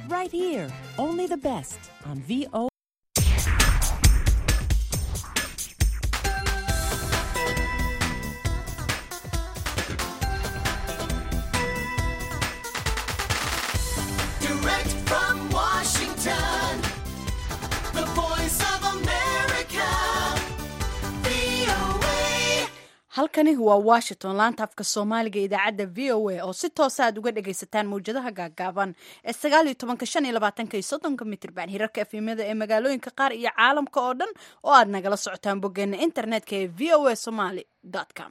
right here. Only the best on VO. Direct from Washington, the voice of America, VOA. halkani waa washington laanta afka soomaaliga idaacadda v o a oo si toosa aad uga dhagaysataan mawjadaha gaagaaban ee sagaal iyo tobanka shan iyo labaatanka iyo soddonka mitrban hirarka efemyada ee magaalooyinka qaar iyo caalamka oo dhan oo aad nagala socotaan boggeena internetka ee v o a somaly com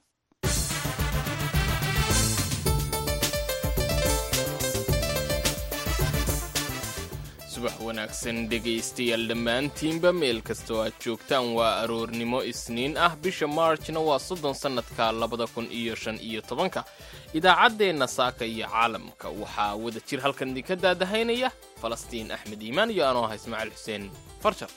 subax wanaagsan dhegaystayaal dhammaantiinba meel kastoo aad joogtaan waa aroornimo isniin ah bisha maarjna waa soddon sannadka labada kun iyo shan iyo tobanka idaacaddeenna saaka iyo caalamka waxaa wada jir halkan idinka daadahaynaya falastiin axmed iimaan iyo anoo ah ismaaciil xuseen farjar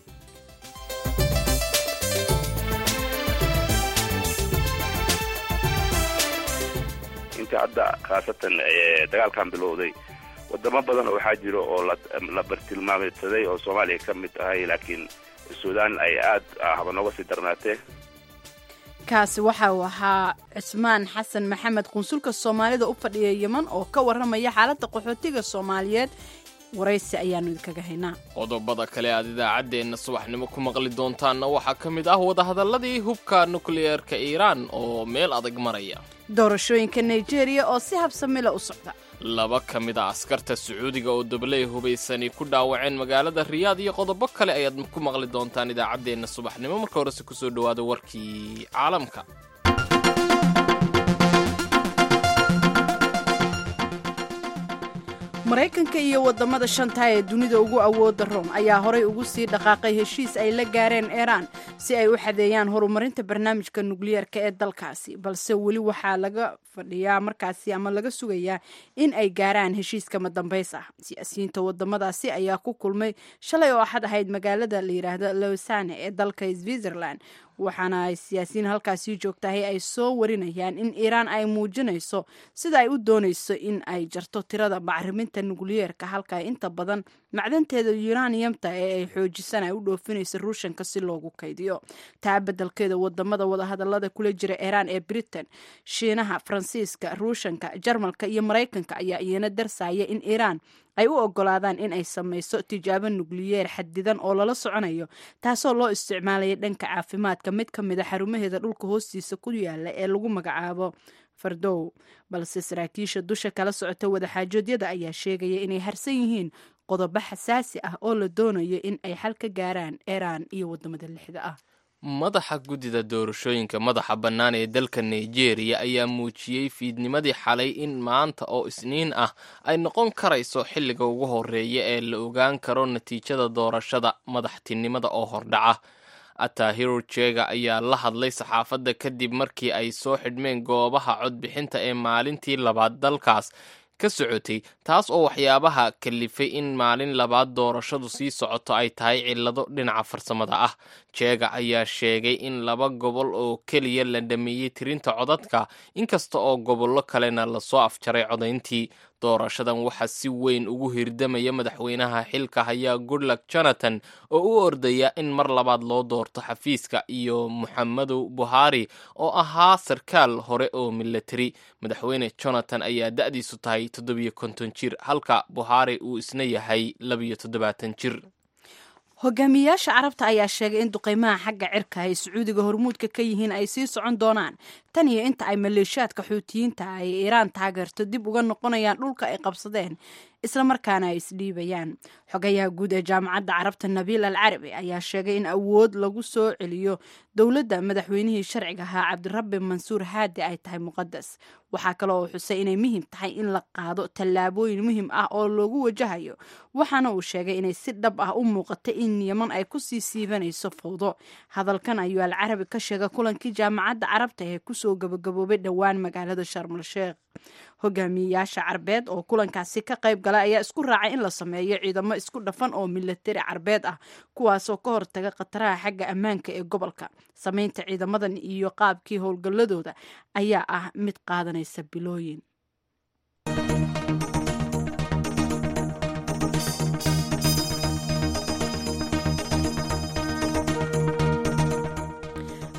intii hadda khaasatan ee, dagaalkan bilowday wadamo badan oo waxaa jiro oo la- la bartilmaameysaday oo soomaaliya ka mid tahay laakiin suudaan ay aad haba nooga sii darnaatee kaasi waxa uu ahaa cismaan xasan maxamed qunsulka soomaalida u fadhiya yeman oo ka warramaya xaaladda qaxootiga soomaaliyeed waraysi ayaanu idinkaga haynaa qodobada kale aad idaacaddeenna subaxnimo ku maqli doontaanna waxaa ka mid ah wadahadalladii hubka nukliyeerka iiraan oo meel adag maraya doorashooyinka nigeria oo si habsamila u socda laba ka mid a askarta sacuudiga oo dabaley hubaysani ku dhaawaceen magaalada riyaad iyo qodobo kale ayaad ku maqli doontaan idaacaddeenna subaxnimo marka horese kusoo dhowaada warkii caalamka maraykanka iyo wadamada shanta ee dunida ugu awooda rom ayaa horay ugu sii dhaqaaqay heshiis ay la gaareen iiraan si ay u xadeeyaan horumarinta barnaamijka nukliyeerka ee dalkaasi balse weli waxaa laga fadhiyaa markaasi ama laga sugayaa in ay gaaraan heshiiska madambays ah siyaasiyiinta wadamadaasi ayaa ku kulmay shalay oo axad ahayd magaalada la yidhaahdo losane ee dalka switzerland waxaana ay siyaasiyiin halkaasii joogtahay ay soo warinayaan in iiraan ay muujinayso sida ay u doonayso in ay jarto tirada bacriminta nukliyeerka halka inta badan macdanteeda yuraniyamta ee ay xoojisan ay u dhoofinayso ruushanka si loogu kaydiyo taa beddelkeeda wadamada wadahadalada kula jira iiraan ee britain shiinaha faransiiska ruushanka jarmalka iyo maraykanka ayaa iyana darsaya in iiraan ay u ogolaadaan in ay samayso tijaabo nukliyeer xadidan oo lala soconayo taasoo loo isticmaalaya dhanka caafimaadka mid ka mid a xarumaheeda dhulka hoostiisa ku yaala ee lagu magacaabo fardow balse saraakiisha dusha kala socota wadaxaajoodyada ayaa sheegaya inay harsan yihiin qodobo xasaasi ah oo la doonayo in ay xal ka gaaraan iiraan iyo wadamada lixda ah madaxa guddida doorashooyinka madaxa bannaan ee dalka nigeria ayaa muujiyey fiidnimadii xalay in maanta oo isniin ah ay noqon karayso xilliga ugu horeeya ee la ogaan karo natiijada doorashada madaxtinimada oo hordhaca atahiro jega ayaa la hadlay saxaafadda kadib markii ay soo xidhmeen goobaha codbixinta ee maalintii labaad dalkaas ka socotay taas oo waxyaabaha kalifay in maalin labaad doorashadu sii socoto ay tahay cillado dhinaca farsamada ah jeega ayaa sheegay in laba gobol oo keliya la dhameeyey tirinta codadka inkasta oo gobollo kalena lasoo afjaray codayntii doorashadan waxaa si weyn ugu hirdamaya madaxweynaha xilka hayaa goodluck jonathan oo u ordaya in mar labaad loo doorto xafiiska iyo muxamedu buhari oo ahaa sarkaal hore oo milatari madaxweyne jonathan ayaa da-diisu tahay toddobiyo konton jir halka buhari uu isna yahay labiyo toddobaatan jir hogaamiyayaasha carabta ayaa sheegay in duqeymaha xagga cirka ay sacuudiga hormuudka ka yihiin ay sii socon doonaan tan iyo inta ay maleeshiyaadka xuutiyiinta ay iiraan taageerto dib uga noqonayaan dhulka ay qabsadeen islamarkaana ay isdhiibayaan xogayaha guud ee jaamacadda carabta nabiil al carabi ayaa sheegay in awood lagu soo celiyo dowladda madaxweynihii sharciga ahaa cabdirabbi mansuur haadi ay tahay muqadas waxaa kale oo xusay inay muhiim tahay in la qaado tallaabooyin muhiim ah oo loogu wajahayo waxaana uu sheegay inay si dhab ah u muuqata in yeman ay kusii siibanayso fawdo hadalkan ayuu al carabi ka sheegay kulankii jaamacadda carabta ee kusoo gabagaboobay dhowaan magaalada sharmal sheekh hogaamiyeyaasha carbeed oo kulankaasi ka qayb galay ayaa isku raacay in la sameeyo ciidamo isku dhafan oo milatari carbeed ah kuwaasoo ka hortaga khataraha xagga ammaanka ee gobolka sameynta ciidamadan iyo qaabkii howlgalladooda ayaa ah mid qaadanaysa bilooyin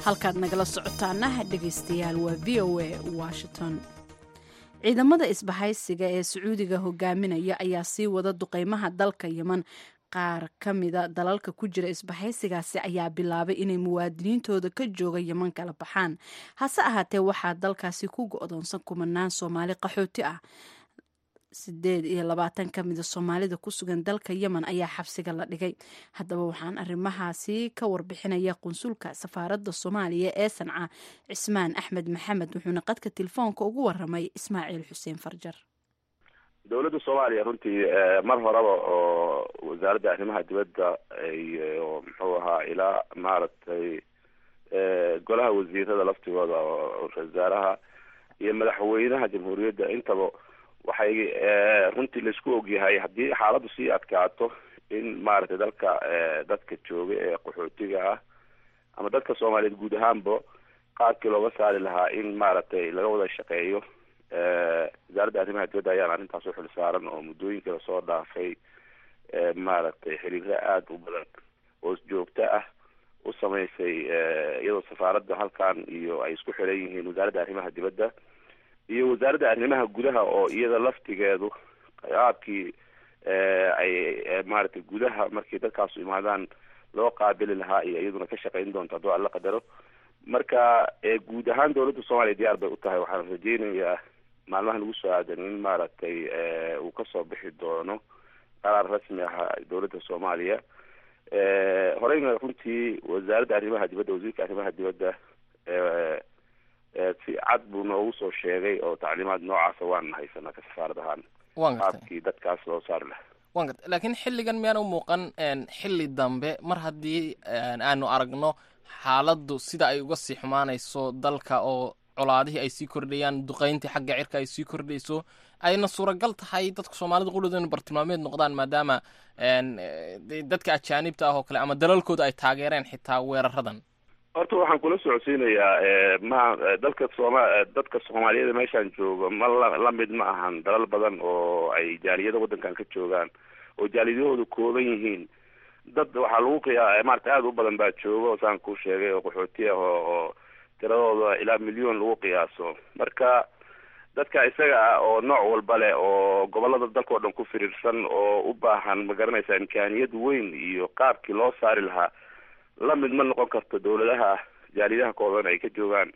halkaad nagala socotaana dhegaystayaal waa v o a washington ciidamada isbahaysiga ee sacuudiga hogaaminaya ayaa sii wada duqeymaha dalka yeman qaar ka mida dalalka ku jira isbahaysigaasi ayaa bilaabay inay muwaadiniintooda ka jooga yeman kala baxaan hase ahaatee waxaa dalkaasi ku go-doonsan kumanaan soomaali qaxooti ah sideed iyo labaatan ka mida soomaalida ku sugan dalka yemen ayaa xabsiga la dhigay haddaba waxaan arrimahaasi ka warbixinaya qunsulka safaaradda soomaaliya ee sanca cismaan axmed maxamed wuxuuna qadka telefoonka ugu waramay ismaaciil xuseen farjar dowladda soomaaliya runtii mar horeba oo wasaaradda arrimaha dibadda iyo muxuu ahaa ilaa maaragtay golaha wasiirada laftigooda oo wasaaraha iyo madaxweynaha jamhuuriyadda intaba waxay runtii laisku ogyahay haddii xaaladdu sii adkaato in maaragtay dalka dadka jooga ee qaxootiga ah ama dadka soomaaliyeed guud ahaanba qaabkii looga saari lahaa in maaragtay laga wada shaqeeyo wasaaradda arrimaha dibadda ayaan arrintaas u xil saaran oo muddooyinka lasoo dhaafay maaragtay xiriiro aada u badan oo joogto ah u samaysay iyadoo safaaradda halkan iyo ay isku xiran yihiin wasaaradda arrimaha dibadda iyo wasaaradda arrimaha gudaha oo iyada laftigeedu qaabkii ay maaragtay gudaha markii dadkaasu imaadaan loo qaabili lahaa iyo iyaduna ka shaqayn doonto hadduu alla qadaro marka guud ahaan dowladda soomaaliya diyaar bay u tahay waxaan rajeynayaa maalmaha lagu soo aadan in maaragtay uu kasoo bixi doono qaraar rasmi ah dowladda soomaaliya horeyna runtii wasaaradda arrimaha dibadda wasiirka arrimaha dibadda si cad buu noogu soo sheegay oo tacliimaad noocaasa waan haysanaa ka safaarad ahaan waan gartay qaabkii dadkaas loo saari lahaa waan gartay laakiin xilligan miyaan u muuqan xilli dambe mar haddii aanu aragno xaaladdu sida ay uga sii xumaanayso dalka oo colaadihii ay sii kordhayaan duqeyntii xagga cirka ay sii kordhayso ayna suuragal tahay dadka soomaalida qudhooda inu bartilmaameed noqdaan maadaama dadka ajaanibta ah oo kale ama dalalkooda ay taageereen xitaa weeraradan horta waxaan kula socodsiinayaa ma dalka sooma dadka soomaaliyeed meeshaan joogo ma la lamid ma ahan dalal badan oo ay jaaliyada waddankan ka joogaan oo jaaliyadahoodu kooban yihiin dad waxaa lagu qiyaa maarata aada u badan baa jooga saan kuu sheegay oo qaxooti ah oo oo tiradooda ilaa milyon lagu qiyaaso marka dadka isaga ah oo nooc walba leh oo gobolada dalka oo dhan ku firiirsan oo u baahan ma garanaysa imkaaniyad weyn iyo qaabkii loo saari lahaa lamid ma noqon karto dowladaha jaaliyadaha kooban ay ka joogaan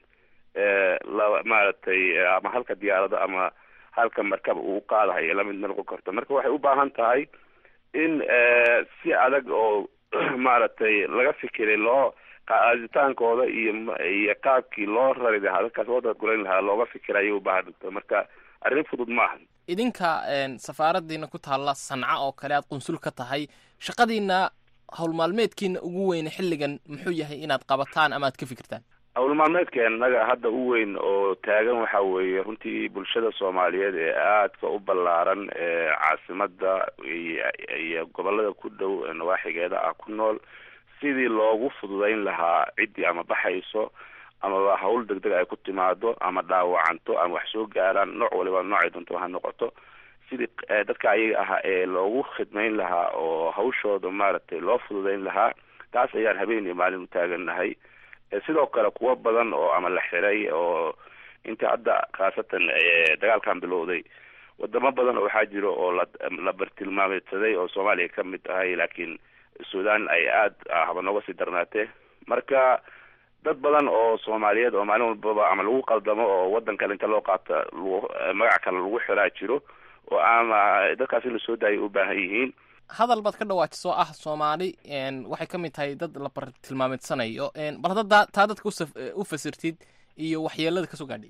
la maaragtay ama halka diyaarado ama halka markab uu qaadahayo lamid ma noqon karto marka waxay u baahan tahay in si adag oo maaragtay laga fikiray loo qaaditaankooda iyo iyo qaabkii loo rari lahaa dadkaas loo dadgulayn lahaa looga fikira ayay u baahan dhigto marka arrin fudud ma ahan idinka safaaradiina ku taalla sanca oo kale aad qunsul ka tahay shaqadiina howlmaalmeedkiina ugu weyne xilligan muxuu yahay inaad qabataan ama aad ka fikirtaan howlmaalmeedkeennaga hadda u weyn oo taagan waxa weeye runtii bulshada soomaaliyeed ee aadka u ballaaran ee caasimada iyo gobolada ku dhow nawaaxigeeda ah ku nool sidii loogu fududayn lahaa ciddii ama baxayso amaba hawl deg deg ay ku timaado ama dhaawacanto ama wax soo gaaraan nooc waliba noocay doonto ha noqoto sidii dadka ayaga ah ee loogu khidmayn lahaa oo hawshooda maaragtay loo fududayn lahaa taas ayaan habeen iyo maalin u taagannahay sidoo kale kuwo badan oo ama la xiray oo inta hadda khaasatan dagaalkan bilowday wadamo badan oo waxaa jiro oo la la bartilmaameedsaday oo soomaaliya ka mid tahay laakiin sudan ay aada haba nooga sii darnaatee marka dad badan oo soomaaliyeed oo maalin walbaba ama lagu qaldamo oo waddan kale inta loo qaata lagu magac kale lagu xiraa jiro oo ama dadkaas in lasoo daayay u baahan yihiin hadal baad ka dhawaajisoo ah soomaali waxay ka mid tahay dad la bartilmaameedsanayo bal hadda taa dadka u fasirtid iyo waxyeelada kasoo gaadhay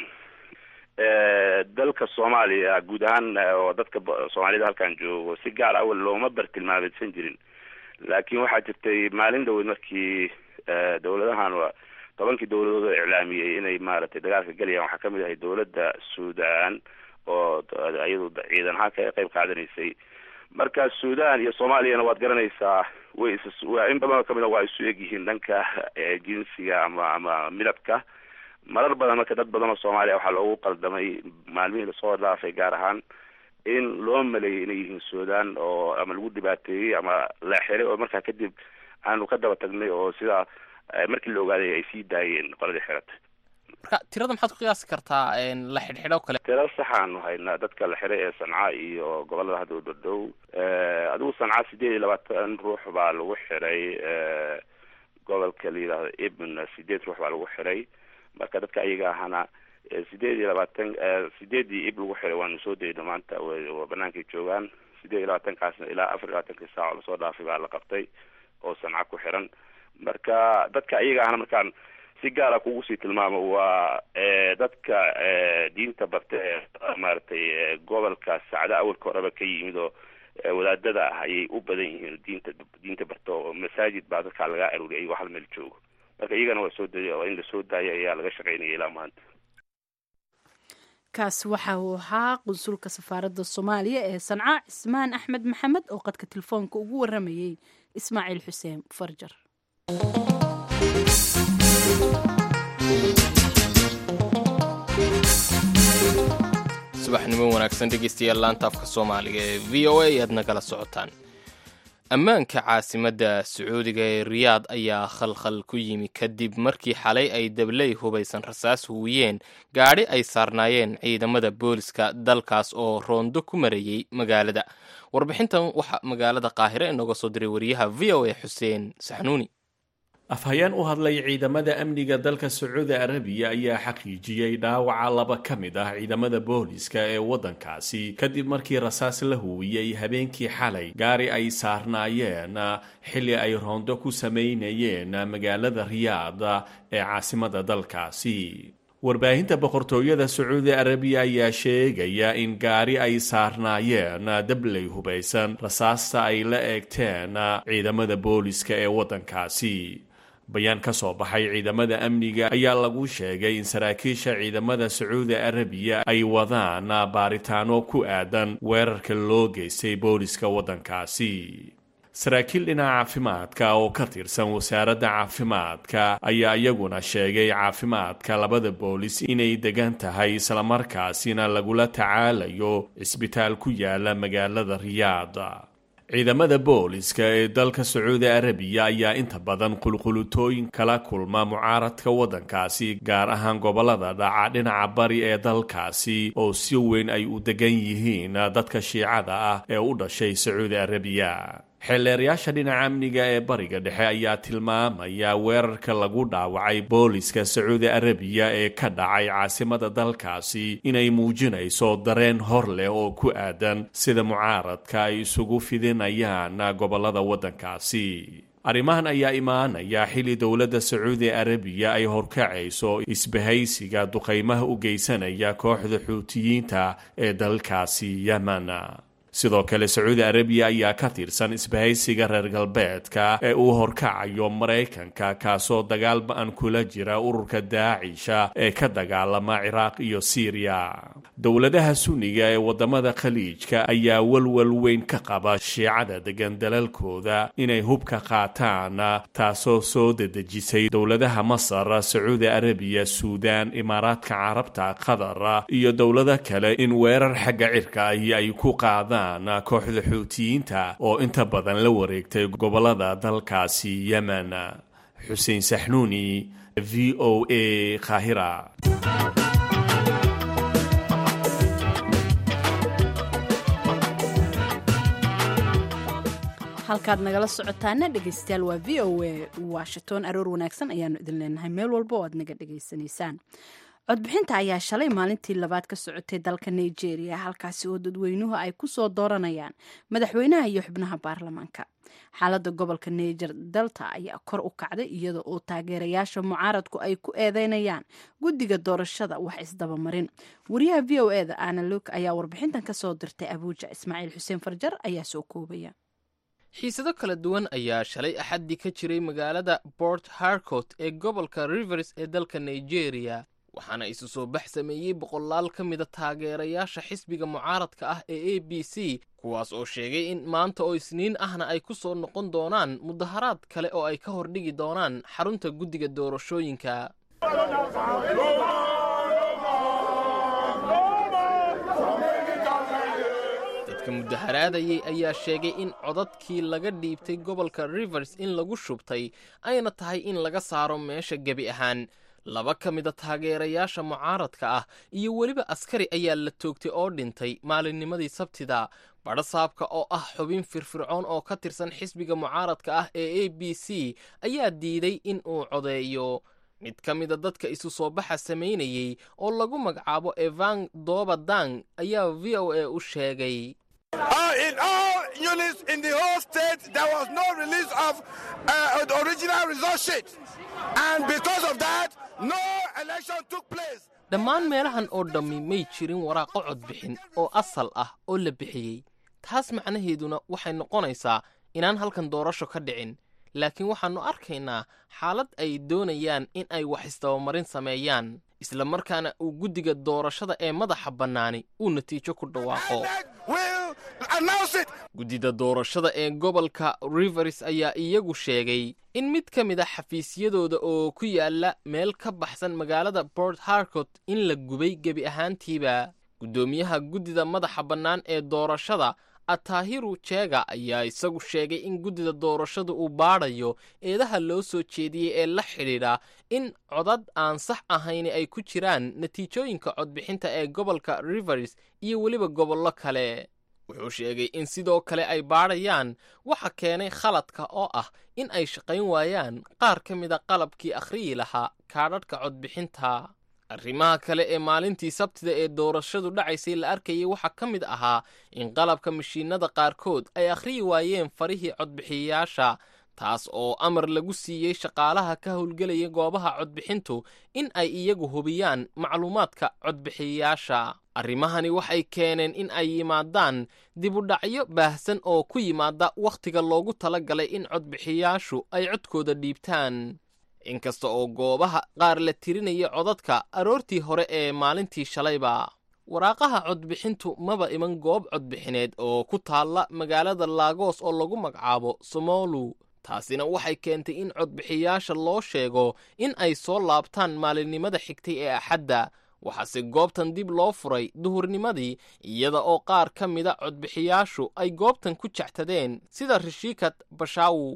dalka soomaaliya guud ahaan oo dadka soomaalida halkan joogo si gaar awal looma bartilmaameedsan jirin laakiin waxaa jirtay maalin dhaweyd markii dowladahan tobankii dowladood oo iclaamiyey inay maaragtay dagaalka gelayaan waxaa kamid ahay dowladda sudan oo iyadu ciidan ahaan kaga qayb qaadanaysay marka sudan iyo soomaaliyana waad garanaysaa way is in badan oo kamid a waa isu egyihiin dhanka jinsiga ama ama midabka marar badan marka dad badan oo soomaaliya waxaa loogu qaldamay maalmihii lasoo dhaafay gaar ahaan in loo maleeyay inay yihiin sudan oo ama lagu dhibaateeyey ama la xiray oo markaa kadib aanu ka daba tagnay oo sidaa markii la ogaaday ay sii daayeen qoladii xiratay marka tirada maxaad ku qiyaasi kartaa la xidhxidho kale tira saxaanu haynaa dadka la xiray ee sanca iyo gobolada hadda udhadhow adigu sanca sideed iyo labaatan ruux baa lagu xiray gobolka la yidhaahdo ibn sideed ruux baa lagu xiray marka dadka ayaga ahana sideed iyo labaatan sideedii ib lagu xiray waanu soo dayno maanta waa banaankay joogaan sideed iyo labaatankaasna ilaa afar iyo labaatankii saaco lasoo dhaafay baa la qabtay oo sanca ku xiran marka dadka ayaga ahna markaan si gaara kugu sii tilmaamo waa dadka diinta barta ee maaragtay gobolka sacda awalka horeba ka yimid oo wadaadada ah ayay u badan yihiin diinta diinta barta oo masaajid baa dadkaa laga aruuriyay ayagoo hal meel joogo marka iyagana waa soo daya oo in lasoo daayo ayaa laga shaqaynaya ilaa maanta kaasi waxa uu ahaa qunsulka safaaradda soomaaliya ee sanca cismaan axmed maxamed oo qadka telefoonka ugu waramayey ismaaciil xuseen farjar subaxnimo wanaagsan dhegeystayaal laanta afka soomaaliga ee v o a ayaad nagala socotaan ammaanka caasimadda sacuudiga ee riyaad ayaa khalkhal ku yimi kadib markii xalay ay dabley hubaysan rasaas huwiyeen gaadhi ay saarnaayeen ciidamada booliska dalkaas oo roondo ku marayey magaalada warbixintan waxaa magaalada qaahire inooga soo diray wariyaha v o a xuseen saxnuuni afhayeen u hadlay ciidamada amniga dalka sacuudi arabiya ayaa xaqiijiyey dhaawaca laba ka mid ah ciidamada booliska ee waddankaasi kadib markii rasaas la huwiyey habeenkii xalay gaari ay saarnaayeen xilli ay roondo ku samaynayeen magaalada riyaad ee caasimada dalkaasi warbaahinta boqortooyada sacuudi arabiya ayaa sheegaya in gaari ay saarnaayeen dabley hubaysan rasaasta ay la eegteen ciidamada booliska ee waddankaasi bayaan ka soo baxay ciidamada amniga ayaa lagu sheegay in saraakiisha ciidamada sacuudi arabiya ay wadaan baaritaano ku aadan weerarka loo geystay booliska waddankaasi saraakiil dhinaca caafimaadka oo ka tirsan wasaaradda caafimaadka ayaa iyaguna sheegay caafimaadka labada boolis inay degan tahay islamarkaasina lagula tacaalayo cisbitaal ku yaala magaalada riyaad ciidamada booliska ee dalka sacuudi arabiya ayaa inta badan qulqulutooyin kala kulma mucaaradka waddankaasi gaar ahaan gobolada dhaca dhinaca bari ee dalkaasi oo si weyn ay u degan yihiin dadka shiicada ah ee u dhashay sacuudi arabiya xeelleerayaasha dhinaca amniga ee bariga dhexe ayaa tilmaamaya weerarka lagu dhaawacay booliska sacuudi arabiya ee ka dhacay caasimada dalkaasi inay muujinayso dareen hor leh oo ku aadan sida mucaaradka ay isugu fidinayaan gobolada waddankaasi arrimahan ayaa imaanaya xilli dowladda sacuudi arabiya ay horkacayso isbahaysiga duqaymaha u geysanaya kooxda xuutiyiinta ee dalkaasi yemen sidoo kale sacuudi arabiya ayaa ka tirsan isbahaysiga reer galbeedka ee uu horkacayo maraykanka kaasoo dagaal ba-an kula jira ururka daacisha ee ka dagaalama ciraaq iyo siiriya dowladaha sunniga ee wadamada khaliijka ayaa walwal weyn ka qaba shiicada degan dalalkooda inay hubka qaataan taasoo soo dedejisay dowladaha masar sacuudi arabiya suudaan imaaraadka carabta qatar iyo dowlado kale in weerar xagga cirka ahi ay ku qaadaan kooxda xuutiyiinta oo inta badan la wareegtay gobolada dalkaasi yemen xuseen saxnuuni v o a qaahira halkaad nagala socotaana dhegeystayaal waa v o a washington aroor wanaagsan ayaanu idin leenahay meel walba oo aad naga dhegaysanaysaan codbixinta ayaa shalay maalintii labaad ka socotay dalka nigeria halkaasi oo dadweynuhu ay ku soo dooranayaan madaxweynaha iyo xubnaha baarlamaanka xaaladda gobolka niger delta ayaa kor u kacday iyada oo taageerayaasha mucaaradku ay ku eedeynayaan guddiga doorashada wax isdabamarin wariyaha v o eda ana luk ayaa warbixintan kasoo dirtay abuuja ismaaciil xuseen farjar ayaa soo koobaya xiisado kala duwan ayaa shalay axaddii ka jiray magaalada port harcourt ee gobolka rivers ee dalka nigeria waxaana isu soo bax sameeyey boqolaal ka mida taageerayaasha xisbiga mucaaradka ah ee a b c kuwaas oo sheegay in maanta oo isniin ahna ay ku soo noqon doonaan mudaharaad kale oo ay ka hordhigi doonaan xarunta guddiga doorashooyinka dadka dadka mudaharaadayay ayaa sheegay in codadkii laga dhiibtay gobolka rivers in lagu shubtay ayna tahay in laga saaro meesha gebi ahaan laba ka mida taageerayaasha mucaaradka ah iyo weliba askari ayaa la toogtay oo dhintay maalinnimadii sabtida badhasaabka oo ah xubin firfircoon oo ka tirsan xisbiga mucaaradka ah ee a b c ayaa diiday in uu codeeyo mid ka mida dadka isu soo baxa samaynayey oo lagu magacaabo evan dobadang ayaa v o a u sheegay Uh, in all units in the whole state, there was no release of uh, the original result sheet. And because of that, no election took place. dhammaan meelahan oo dhammi may jirin waraaqo codbixin oo asal ah oo la bixiyey taas macnaheeduna waxay noqonaysaa inaan halkan doorasho ka dhicin laakiin waxaannu arkaynaa xaalad ay doonayaan in ay wax isdabamarin sameeyaan isla markaana uu guddiga doorashada ee madaxa bannaani uu natiijo ku dhawaaqo We'll announce it. guddida doorashada ee gobolka rivers ayaa iyagu sheegay in mid ka mid a xafiisyadooda oo ku yaala meel ka baxsan magaalada port harcourt in la gubay gebi ahaantiiba guddoomiyaha guddida madaxa bannaan ee doorashada atahiru jega ayaa isagu sheegay in guddida doorashada uu baadhayo eedaha loo soo jeediyey ee la xidhiidha in codad aan sax ahayni ay ku jiraan natiijooyinka codbixinta ee gobolka rivers iyo weliba gobollo kale wuxuu sheegay in sidoo kale ay baadhayaan waxa keenay khaladka oo ah in ay shaqayn waayaan qaar ka mida qalabkii akhriyi lahaa kaadhadhka codbixinta arrimaha kale ee maalintii sabtida ee doorashadu dhacaysay la arkayay waxaa ka mid ahaa in qalabka mashiinada qaarkood ay akhriyi waayeen farihii codbixiyayaasha taas oo amar lagu siiyey shaqaalaha ka howlgelaya goobaha codbixintu in ay iyagu hubiyaan macluumaadka codbixiyayaasha arrimahani waxay keeneen in ay yimaadaan dibudhacyo baahsan oo ku yimaada wakhtiga loogu tala galay in codbixiyaashu ay codkooda dhiibtaan inkasta oo goobaha qaar la tirinaya codadka aroortii hore ee maalintii shalayba waraaqaha codbixintu maba iman goob codbixineed oo ku taalla magaalada laagos oo lagu magacaabo somolu taasina waxay keentay in codbixiyaasha loo sheego in ay soo laabtaan maalinimada xigtay ee axadda waxaase goobtan dib loo furay duhurnimadii iyada oo qaar ka mida codbixiyaashu ay goobtan ku jectadeen sida rishikat bashawu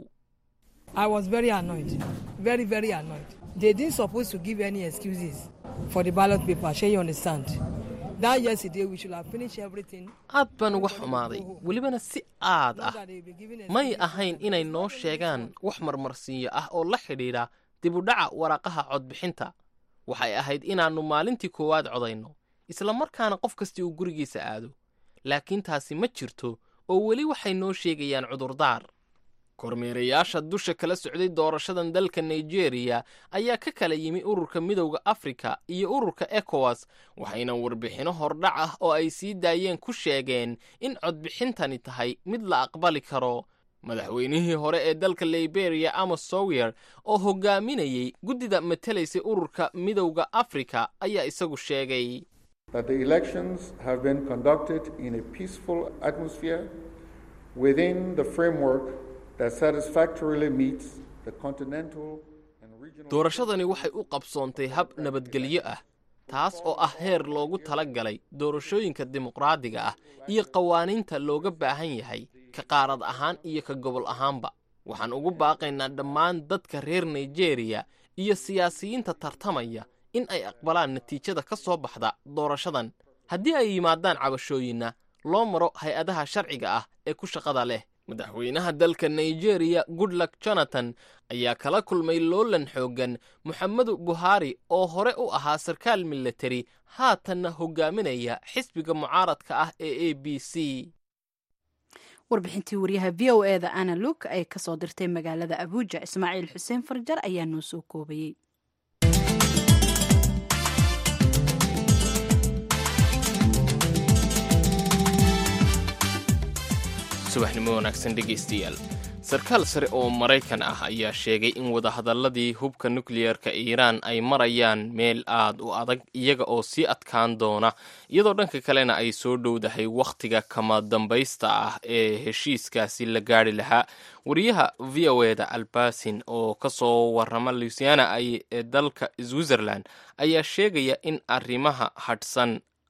I was very annoyed, very, very annoyed. They didn't supposed to give any excuses for the ballot paper. Sure, you understand? That yesterday we should have finished everything. aad baan uga xumaaday welibana si aad So ah that they will be giving may excuses. ahayn inay noo sheegaan wax marmarsiinyo ah oo la xidhiidha dibudhaca waraaqaha codbixinta waxay ahayd inaannu maalintii koowaad codayno isla markaana qof kastii uu gurigiisa aado laakiin taasi ma jirto oo weli waxay noo sheegayaan cudurdaar kormeerayaasha dusha kala socday doorashadan dalka nigeria ayaa ka kala yimi ururka midowda afrika iyo ururka ekowas waxayna warbixinno hordhac ah oo ay sii daayeen ku sheegeen in codbixintani tahay mid la aqbali karo madaxweynihii hore ee dalka liberia amos sawyer oo hogaaminayey guddida matelaysay ururka midowda afrika ayaa isagu sheegay that the elections have been conducted in a peaceful atmosphere within the framework that satisfactorily meets the continental and regional doorashadani waxay u qabsoontay hab nabadgelyo ah taas oo ah heer loogu tala galay doorashooyinka dimuqraadiga ah iyo qawaaniinta looga baahan yahay ka qaarad ahaan iyo ka gobol ahaanba waxaan ugu baaqaynaa dhammaan dadka reer nigeria iyo siyaasiyiinta tartamaya in ay aqbalaan natiijada ka soo baxda doorashadan haddii ay yimaadaan cabashooyinna loo maro hay-adaha sharciga ah ee ku shaqada leh madaxweynaha dalka nigeria goodluck jonathan ayaa kala kulmay loolan xooggan moxamedu buhari oo hore u ahaa sarkaal milatari haatanna hogaaminaya xisbiga mucaaradka ah ee a b c warbixintii wariyaha v o eda ana luk ay kasoo dirtay magaalada abuuja ismaaciil xuseen farjar ayaa noo soo koobayey subaxnimo wanaagsan dhegaystayaal sarkaal sare oo maraykan ah ayaa sheegay in wadahadalladii hubka nukliyeerka iiraan ay marayaan meel aad u adag iyaga oo sii adkaan doona iyadoo dhanka kalena ay soo dhowdahay wakhtiga kama dambaysta ah ee heshiiskaasi la gaari lahaa wariyaha v o eda albasin oo ka soo warrama luisiana ee dalka switzerland ayaa sheegaya in arrimaha hadhsan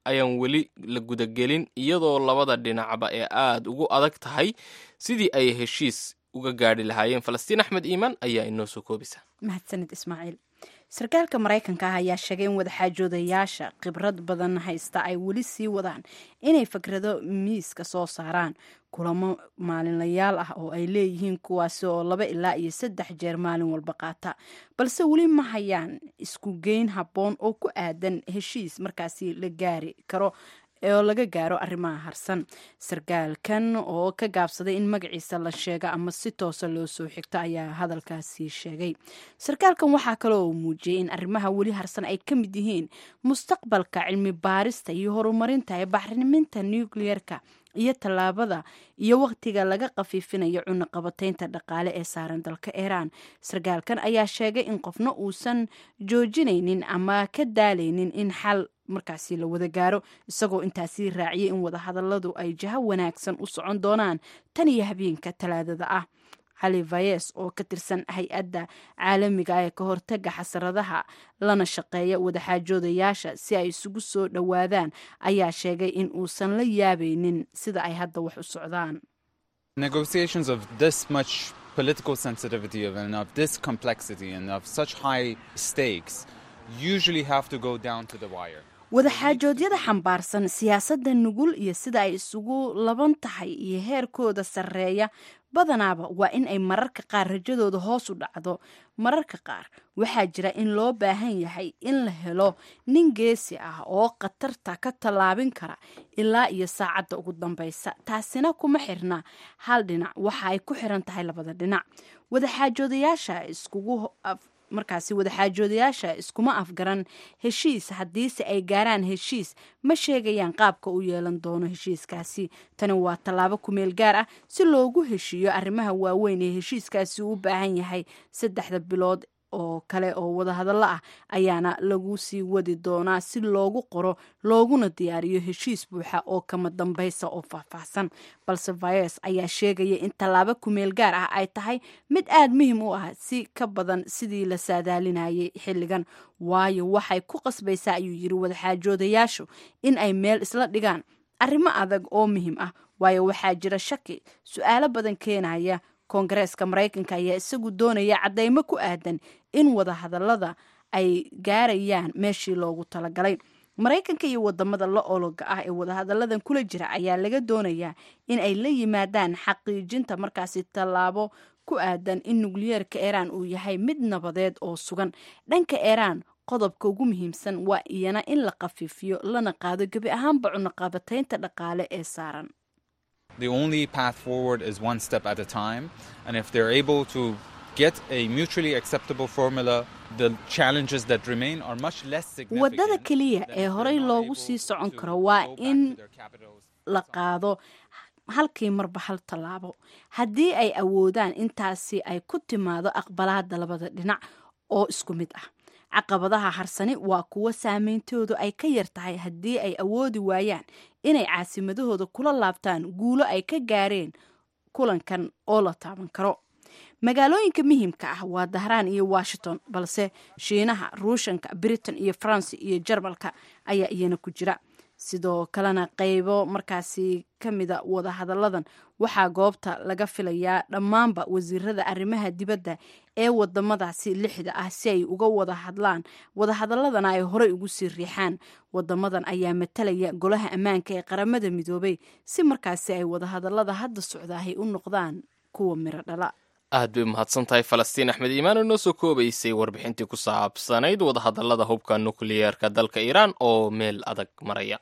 ayaan weli la gudagelin iyadoo labada dhinacba ee aada ugu adag tahay sidii ay heshiis uga gaadhi lahaayeen falastiin axmed iimaan ayaa inoo soo koobisa mahadsanid ismaaciil sarkaalka maraykanka ah ayaa sheegay in wadaxaajoodayaasha khibrad badan haysta ay weli sii wadaan inay fikrado miiska soo saaraan kulamo maalinlayaal ah oo ay leeyihiin kuwaasi oo laba ilaa iyo saddex jeer maalin walba qaata balse weli ma hayaan isku geyn habboon oo ku aadan heshiis markaasi la gaari karo oo laga gaaro arrimaha harsan sarkaalkan oo ka gaabsaday in magaciisa la sheega ama si toosa loo soo xigto ayaa hadalkaasi sheegay sarkaalkan waxaa kaloo uu muujiyey in arrimaha weli harsan ay ka mid yihiin mustaqbalka cilmi baarista iyo horumarinta ee baxriminta nucleerka iyo tallaabada iyo wakhtiga laga qafiifinayo cunaqabataynta dhaqaale ee saaran dalka iiraan sarkaalkan ayaa sheegay in qofna uusan joojinaynin ama ka daalaynin in xal markaasi la wada gaaro isagoo intaasi raaciyay in wadahadaladu ay jaho wanaagsan u socon doonaan tan iyo habeenka talaadada ah cali vayes oo ka tirsan hay-adda caalamiga ee ka hortaga xasaradaha lana shaqeeya wadaxaajoodayaasha si ay isugu soo dhowaadaan ayaa sheegay in uusan la yaabaynin sida ay hadda wax u socdaan Negotiations of this much political sensitivity of, and of this complexity and of such high stakes usually have to go down to the wire. wadaxaajoodyada xambaarsan siyaasadda nugul iyo sida ay isugu laban tahay iyo heerkooda sarreeya badanaaba waa in ay mararka qaar rajadooda hoos u dhacdo mararka qaar waxaa jira in loo baahan yahay in la helo nin geesi ah oo khatarta ka tallaabin kara ilaa iyo saacadda ugu dambaysa taasina kuma xirna hal dhinac waxa ay ku xiran tahay labada dhinac wadaxaajoodayaasha iskugu markaasi wadaxaajoodayaasha iskuma afgaran heshiis haddiise ay gaaraan heshiis ma sheegayaan qaabka u yeelan doono heshiiskaasi tani waa tallaabo kumeel gaar ah si loogu heshiiyo arrimaha waaweyn ee heshiiskaasi u baahan yahay saddexda bilood oo kale oo wadahadallo ah ayaana lagu sii wadi doonaa si loogu qoro looguna diyaariyo heshiis buuxa oo kama dambaysa oo faahfaahsan balse vayes ayaa sheegaya in tallaabo kumeel gaar ah ay tahay mid aada muhiim u ah si ka badan sidii la saadaalinayay xilligan waayo waxay ku qasbaysaa ayuu yiri wadaxaajoodayaashu in ay meel isla dhigaan arrimo adag oo muhiim ah waayo waxaa jira shaki su-aalo badan keenaya koongareeska maraykanka ayaa isagu doonaya caddaymo ku aadan in wadahadallada ay gaarayaan meeshii loogu talagalay maraykanka iyo wadamada la ologa ah ee wadahadalladan kula jira ayaa laga doonayaa in ay la yimaadaan xaqiijinta markaasi tallaabo ku aadan in nukliyeerka iiraan uu yahay mid nabadeed oo sugan dhanka iiraan qodobka ugu muhiimsan waa iyana in la khafiifiyo lana qaado gebi ahaanba cunaqabataynta dhaqaale ee saaran The only path forward is one step at a time, and if they're able to get a mutually acceptable formula, the challenges that remain are much less significant. waddada keliya than ee if horey they're not loogu able sii socon to karo waa go back in to their capitals. la qaado halkii marba hal tallaabo haddii ay awoodaan intaasi ay ku timaado aqbalaada labada dhinac oo isku mid ah caqabadaha harsani waa kuwo saameyntoodu ay ka yar tahay haddii ay awoodi waayaan inay caasimadahooda kula laabtaan guulo ay ka gaareen kulankan oo la taaban karo magaalooyinka muhiimka ah waa dahraan iyo washington balse shiinaha ruushanka britain iyo faransi iyo jarmalka ayaa iyana ku jira sidoo kalena qeybo markaasi ka mida wadahadalladan waxaa goobta laga filayaa dhammaanba wasiirada arrimaha dibadda ee wadamadaasi lixda ah si ay uga wada hadlaan wadahadaladana ay horey ugu sii riixaan wadamadan ayaa matalaya golaha ammaanka ee qaramada midoobay si markaasi ay wadahadalada hadda socdaahay u noqdaan kuwa miro dhala aad bay umahadsan tahay falastiin axmed iimaan oo noo soo koobaysay warbixintii ku saabsanayd wadahadallada hubka nukliyeerka dalka iiraan oo meel adag maraya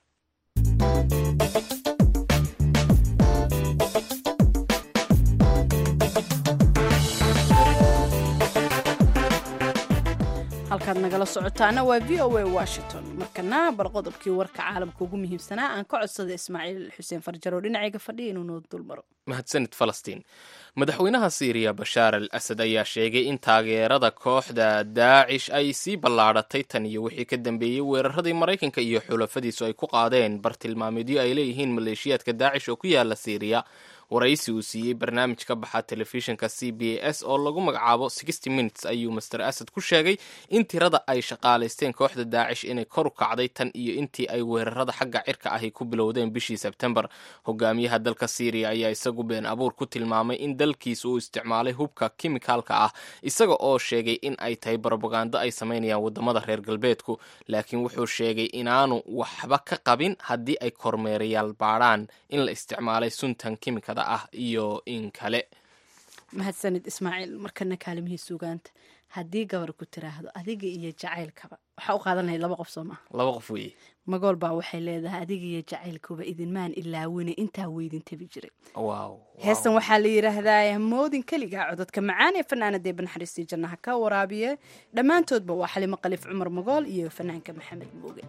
halkaad nagala socotaana waa v o a washington markana bal qodobkii warka caalamka ugu muhiimsanaa aan ka codsada ismaaciil xuseen farjar oo dhinacayga fadhiya inuu noo dulmaro mahadsanid falastiin madaxweynaha siiriya bashaar al asad ayaa sheegay in taageerada kooxda daacish ay sii ballaadhatay tan iyo wixii ka dambeeyey weeraradii maraykanka iyo xulafadiisu ay ku qaadeen bartilmaameedyo ay leeyihiin maleeshiyaadka daacish oo ku yaala siiriya waraysi uu siiyey barnaamij ka baxa telefishinka c b a s oo lagu magacaabo sixty minutes ayuu master asad ku sheegay in tirada ay shaqaalaysteen kooxda daacish inay kor u kacday tan iyo intii ay weerarada xagga cirka ahi ku bilowdeen bishii sebtembar hogaamiyaha dalka syriya ayaa isagu been abuur ku tilmaamay in dalkiisa uu isticmaalay hubka kimikaalka ah isaga oo sheegay in ay tahay barobagando ay samaynayaan wadamada reer galbeedku laakiin wuxuu sheegay inaanu waxba ka qabin haddii ay kormeerayaal baadhaan in la isticmaalay suntan kimikada ah iyo in kale mahadsanid ismaaciil markana kaalimihii suugaanta haddii gabar ku tiraahdo adiga iyo jacaylkaba waxaa u qaadan lahayd laba qof soo maha laba qof weeye magool baa waxay leedahay adiga iyo jacaylkuba idinmaan ilaawine intaa weydin tabi jiray wow heestan waxaa la yidhaahdaa moodin keligaa cododka macaan ee fanaanada banaxariistii jannaha ka waraabiye dhammaantoodba waa xalimo qaliif cumar magool iyo fanaanka maxamed mooge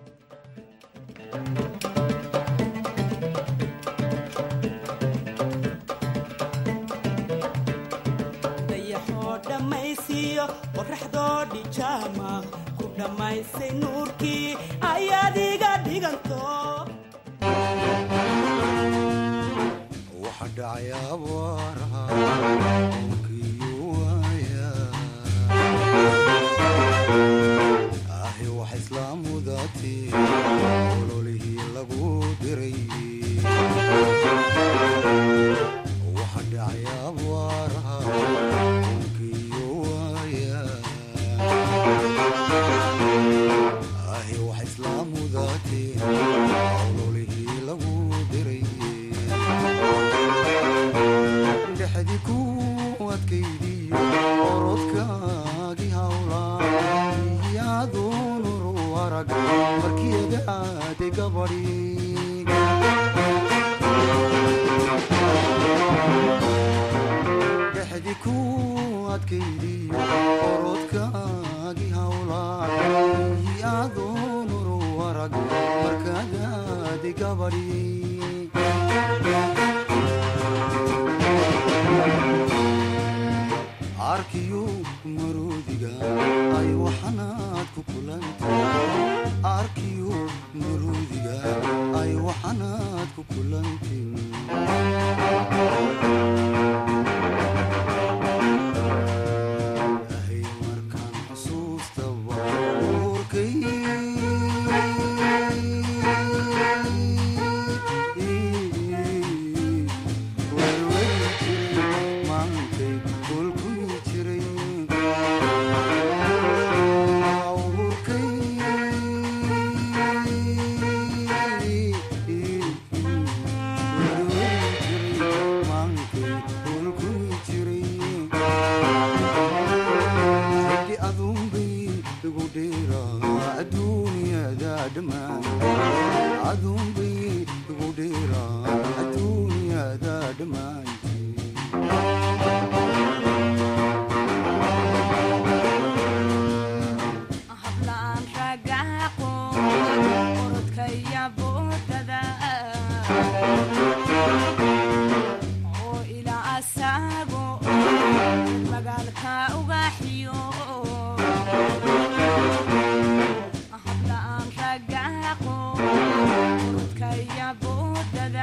dayaxoo dhammaysiiyo qoraxdoo dhijaama ku dhammaysay nuurkii ayaad iga dhiganto waxa dhacay abaaraha dhulkiiyo waaya ahi wax islaamudaati ololihii lagu diray waxa dhacay abaaraha dhulkiiyo waaya ahi wax islaamudaati ololihii lagu diray dhexdi ku adkaydiyo orodkaagii hawlaa iyaduunuru arag markiyadaade gabadhi dhexdi ku adkaydiyo orodkaagii hawlaa iyaduunuru arag markadaade gabadhi arkiyo maroodiga ay waxanaad ku kulantay arkiyo maroodiga ay waxanaad ku kulantin ahay markaan xusuustaba uurkay maantay kulkuyi jiray uurkay maantay kulkuyi jiray hadi aduunbay igu dheeraa adduunyada dhammaan aduunbay igu dheeraa adduunyada dhammaan hablaan ragaaqo orodkaya boodada oo ilaa asaago magaalka ugaxiyo hablaan ragaaqo orodkaya boodada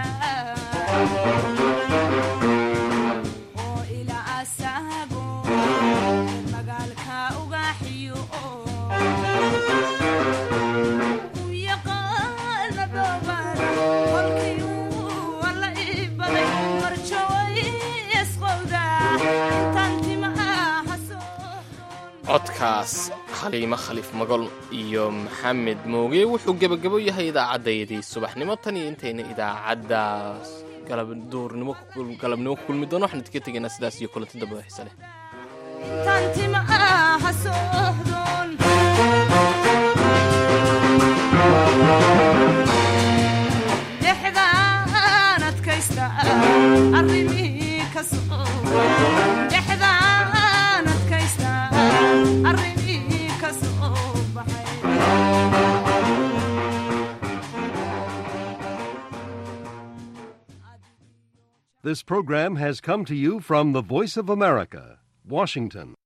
oo ilaa asaago magaalka ugaxiyo codkaas xaliimo khaliif magol iyo maxamed mooge wuxuu gebagabo yahay idaacaddayadii subaxnimo tan iyo intayna idaacaddaas galabduurnimo galabnimo ku kulmi doono waxaan idinka tegaynaa sidaas iyo kulanti dambe oo xiise leh tantima ha soohdon dhexdaan adkaysta arrimihii ka soo dhexdaan adkaysta arrimihii ka soo baxay This program has come to you from the Voice of America, Washington.